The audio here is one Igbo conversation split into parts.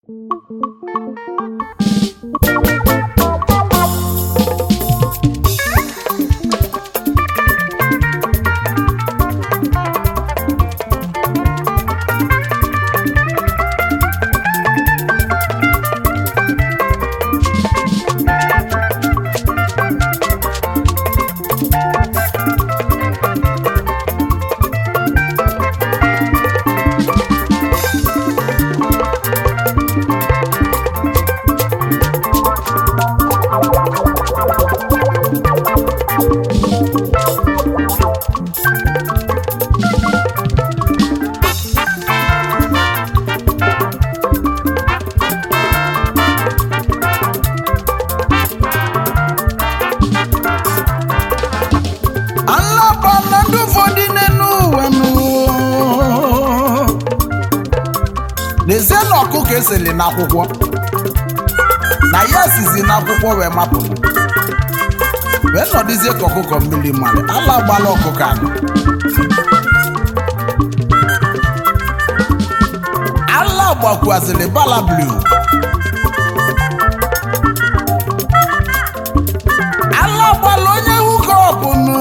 alaba na ndị ụfọdụ n'elu ụwa nụ n'ezie na ọkụkọ eseli n'akwụkwọ na ya sizi n'akwụkwọ wee mapụ wee nọdụzie ka ọkụkọ mmiri mmadụ ala gbala ọkụkọ anụ ala gbakwaziri bala blue ala gbala onye hukọpụ nụ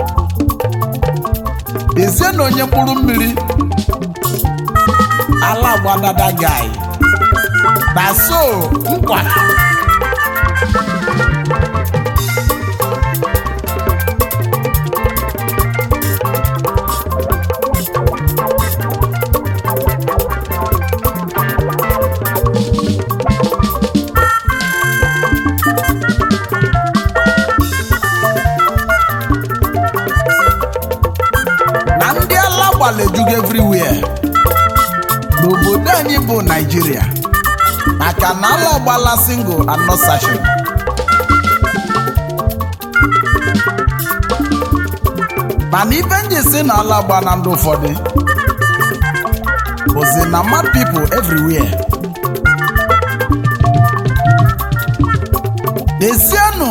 ezie na onye mkpụrụ mmiri ala gbadada gai na so nkwa na ndị ala gbala ejugo everywhere n'obodo anyị bụ naijiria maka na ala gbala single and not sachet mana ibe nji si na ala gba na ndị ụfọdụ bụzi na mad people everywhere dezienụ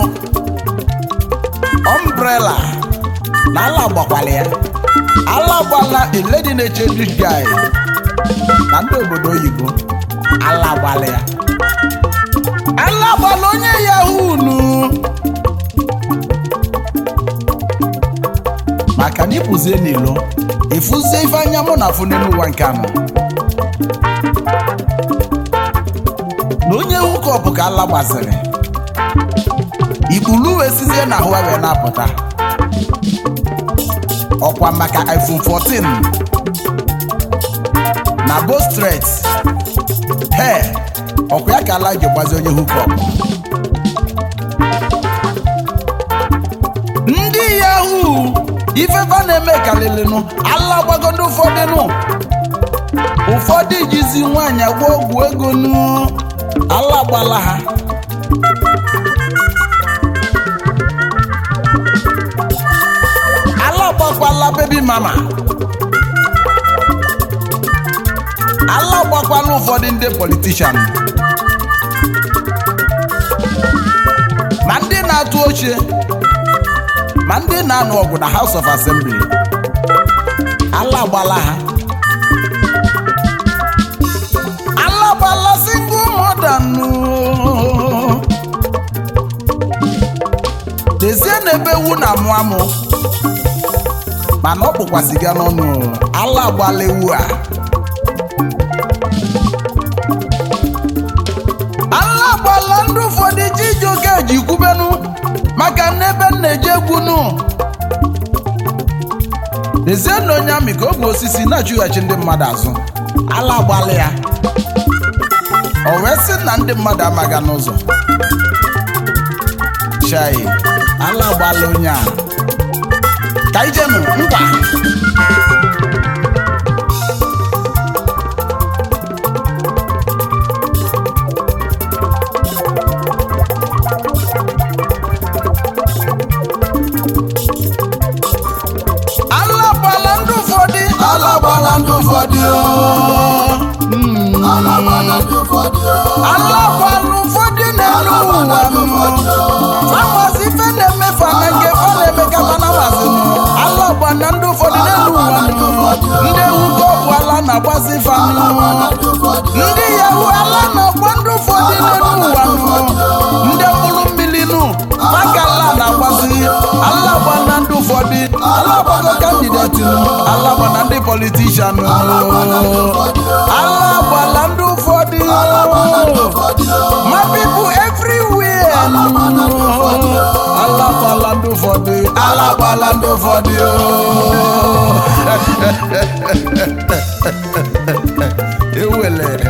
umbrella na ala gbakwala ya ala gbala a lady na-eche rich guy na ndị obodo oyibo ala gbala ya ala gbala onye yahoo nu maka na ịpụzie n'ilo ịfụzie ife anya mụ na afụ n'elu ụwa nke anọ na onye hukọpụ ka ala gbaziri ikpulu wee sizie na ahụ wee na-apụta ọkwa maka iphone 14 na bostret he ọkwa ya ka ala ji gbazi onye hukọp ndị yahoo ifefa na-eme kalịlịnụ ala gbago ndị ụfọdụ nụ ụfọdụ jizi nwaanyị agba ọgwụ ego nụ ala gbala ha ala gbakwala bebi mama ala gbakwala ụfọdụ ndị politishan ma ndị na-atụ oche ma ndị na-anụ ọgụ na House of Assembly ala gbala ha ala gbala single mother nụ dezie na ebe ewu na-amụ amụ mana ọ kpụkwasị ya n'ọnụ ala gbala ewu a ala gbala ndị ụfọdụ ji iji oke ji kwubenu maka n'ebe m na-eji egwunu dezie na onye amị ka ogwe osisi na-achụghachi ndị mmadụ azụ ala gbala ya o wee sị na ndị mmadụ amaga n'ụzọ chai ala gbala onye a ka ijenu ngwa ala gbala ndị ụfọdụ ala gbala ndị ụfọdụ ala gbala ndị ụfọdụ ala gbala ụfọdụ na-elu ụwa famasi ife na-eme fana nke fa na-eme ka fana mazinu ala gbala ndị ụfọdụ n'elu ụwa ndị ewu ka ọbụ ala na-agbazi fanụ ndị ụfọdụ ndị yahu ala na politician ala gbala ndị ụfọdụ ma pipu everywhere ala gbala ndị ụfọdụ ala gbala ndị ụfọdụ ewelere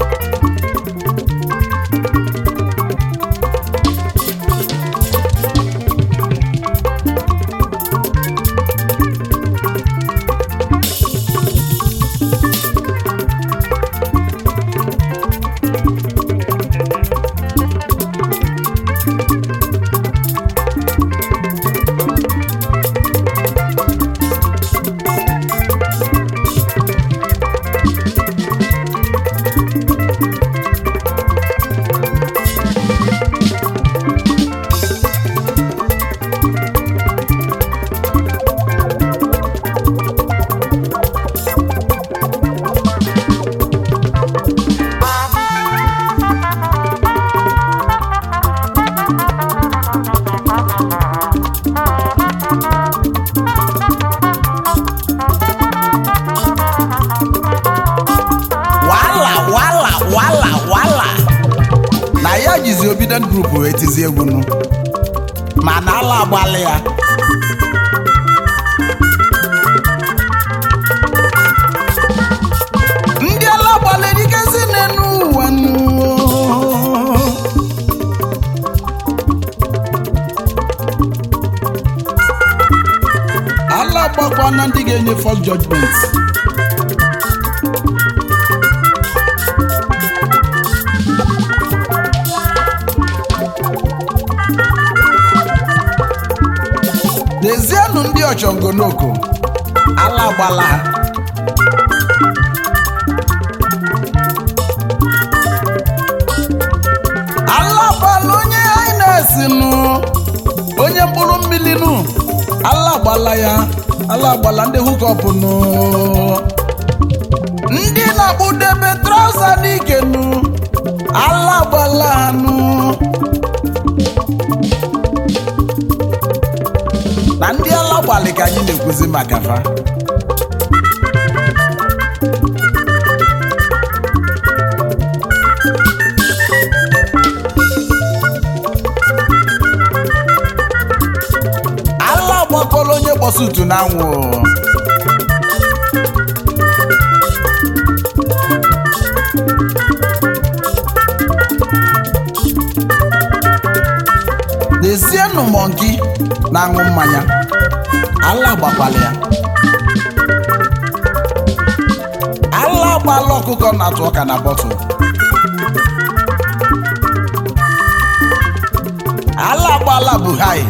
wala wala wala wala na ya jizi obident group wee tizi egwu nụ mana ala agbalị ya ndị ala gbalịrị ikezi n'enu ụwa nụ ala gbakwa na ndị ga-enye first judgment Dezienụ ndị ọchọngonoko ala gbala ha ala gbala onye hines nụ onye mkpụrụ mmiri nụ ala gbala ya ala gbala ndị hukọpụ nụ ndị na-akpụdebe trauza n'ike nụ ala gbala ha nụ na ndị ala gbalị ka anyị na-ekwuzi maka fa ala gbakọrọ onye kpọsutu n'anwụ dezienụ mọnki na-aṅụ mmanya ala gbakwala ya ala gbala ọkụkọ na-atụ ọka na bọtụl ala gbala buhari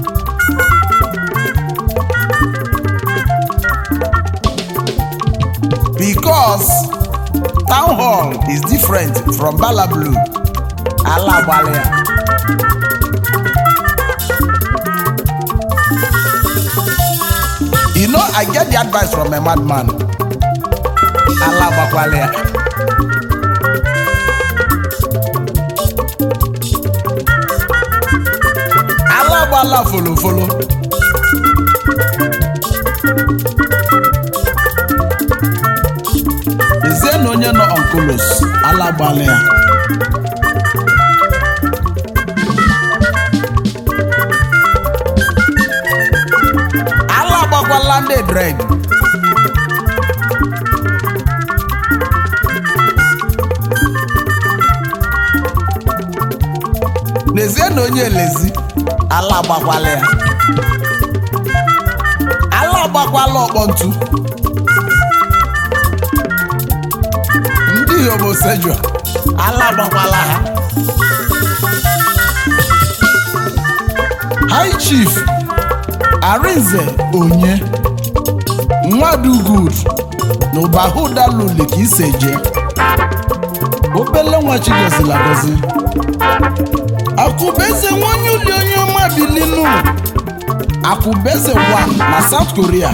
because town hall is different from bala blue ala gbala ya You know, I get the advice from a madman. Allah gbakwala ya. Allah gbala folo folo. Ezie na onye nọ onkulos, Allah gbala ya. Allah gbakwala ndị dred. N'ezie na onye elezi, ala agbakwala ya. Ala agbakwala ọkpọ ntu. Ndị homosexual, ala agbakwala ha. High Chief Arinze Onye Nwadugud na Ụbahụdaluli ka ise je obele nwa chigozila gozi akụbeze nwanyị uli onye ọma bilinu akụbeze 1 na South Korea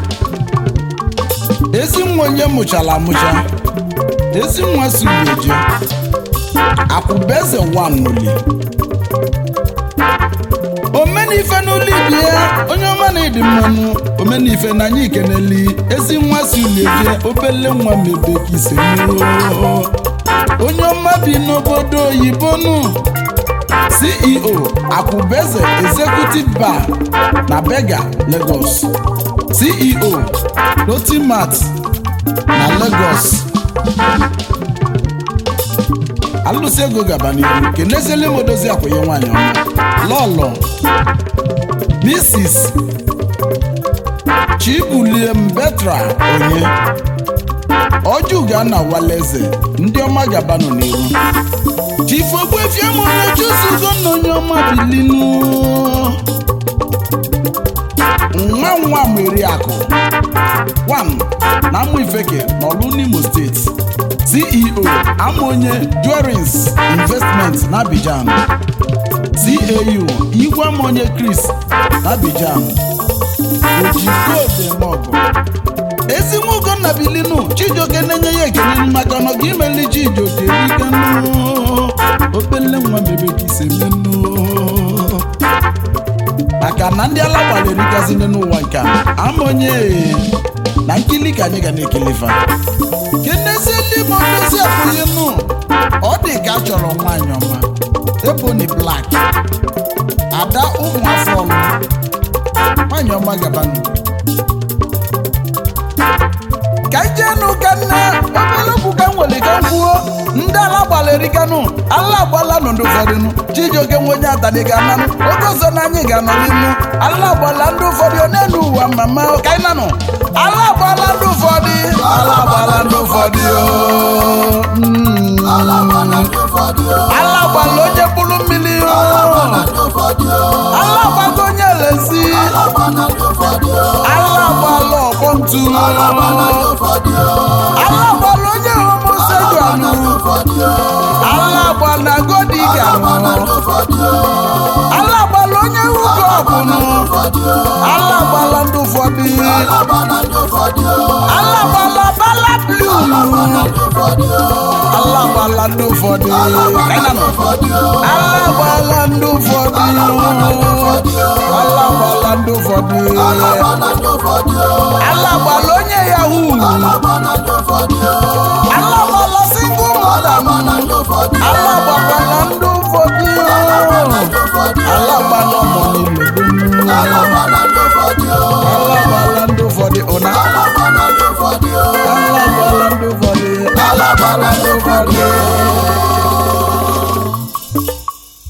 ezi nwa onye mụchara amụcha ezi nwa sugeje akụbeze 1 n'uli omeni omenife n'ụlọ ibi ya onye ọma na ịdị mmanụ omenife na anyị ikeneli ezi nwa si uleje obele nwa mebe ka ise mmiri onye ọma bi n'obodo oyibo nụ ceo akwụbeze executive bar na bega lagos ceo lotimat na lagos alụsị ego gaba n'ihu keneziele m odozi akwụnye nwaanyị ọma lọlọ mrs chibulie mbetra onye ọjụga na waleze ndị ọma gabanụ n'ihu chifu ogbuefiamụna chuzugo na onye ọma bilinu nwa nwa meri akụ one na amụ ifeke n'ọlụ n'imo steeti ceo amonye jewelries investment na abidjan cau igwe amonye chris na abidjan ojigodemọgụ ezinwa ugonna bilinu chijioke na-enye ya ekele maka na ọga imeli chijioke riganu opele nwa bebe ka ise menu maka na ndị ala gbara erikazine n'ụwa nke a amonye na nkili ka anyị ga na-ekelefa kenezie ndị ma ndozi abụghị nụ ọ dị ka a chọrọ nwaanyị ọma ebony black ada ụmụ afọ ọlụ nwaanyị ọma gabanụ ka ijenụ ka nne obere okwu ka m nwere ka m kwuo ndị ala gbara erikanụ ala agbala nọ ndị ụfọdụ nụ chijioke nwe onye atani ga-ananụ oge ọzọ na anyị ga-anọ n'inu ala agbala ndị ụfọdụ ọ na-enu ụwa mama ka anyị nanụ ala agbala ndị ụfọdụ ala agbala ndị ụfọdụ o. Mm. Ala gbala ndị ụfọdụ o. ala agbala onye mkpụrụ mmiri o. Gbala ndị ụfọdụ o. ala agbago onye elezi Ala gbala ndị ụfọdụ o. ala agbala ọkpọ ntu Ala gbala ndị ụfọdụ o. ala agbala onye homosejuanụ Ndị ụfọdụ o. ala agbala godiga Gbala ndị ụfọdụ o. ala agbala onye ugo ọbụnụ ụfọdụ o. ala agbala ndị ụfọdụ Ala gbala ndị ụfọdụ o. ala agbala bala blu Gbala ndị ụfọdụ o. ala agbala ndị ụfọdụ kainanụ ụfọdụ o. ala agbala ndị ụfọdụ ala agbala ndị ụfọdụ Gbala ndị ụfọdụ o. ala agbala onye yahoo Gbala ndị ụfọdụ o. ala agbala single mother